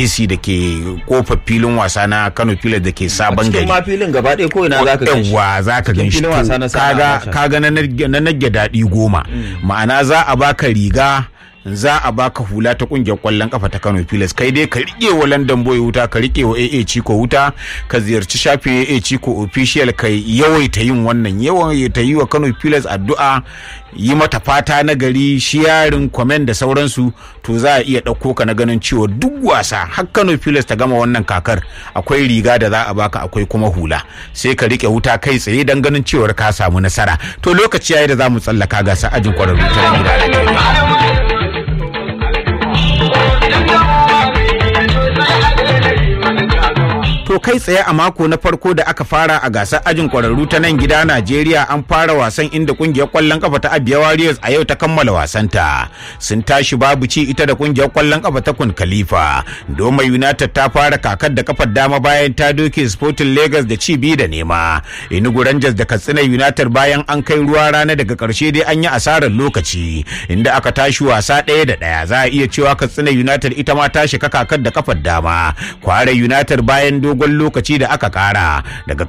nnpc da ke kofar filin wasa na kano pilas da ke sabon cikin gari ma filin gaba ɗaya ko ina zaka gan shi yawwa za ka gan shi filin wasa na To, Sani kaga Abacha. kaga na nage- na nage daɗi goma ma'ana za a baka riga za a baka hula ta kungiyar kwallon kafa ta Kano Pilas kai dai ka rike wa London Boy wuta ka rike wa AA Chico wuta ka ziyarci shafin AA Chico official ka yawaita yin wannan yawaita yi wa Kano Pilas addu'a yi mata fata na gari shiyarin comment da sauransu to za a iya ɗauko ka na ganin cewa duk wasa har Kano Pilas ta gama wannan kakar akwai riga da za a baka akwai kuma hula sai ka rike wuta kai tsaye dan ganin cewar ka samu nasara to lokaci yayi da za mu tsallaka gasa ajin kwararru ta gida To kai tsaye a mako na farko da aka fara a gasar ajin kwararru ta nan gida Najeriya an fara wasan inda kungiyar kwallon kafa ta Abia Warriors a yau ta kammala wasanta. Sun tashi babu ci ita da kungiyar kwallon kafa ta Kun Khalifa. Doma United ta fara kakar da kafar dama bayan ta doke Sporting Lagos da ci biyu da nema. Enugu Rangers da Katsina United bayan an kai ruwa rana daga karshe dai an yi asarar lokaci inda aka tashi wasa ɗaya da ɗaya za a iya cewa Katsina United ita ma ta shiga kakar da kafar dama. Kware United bayan dogon lokaci da aka kara daga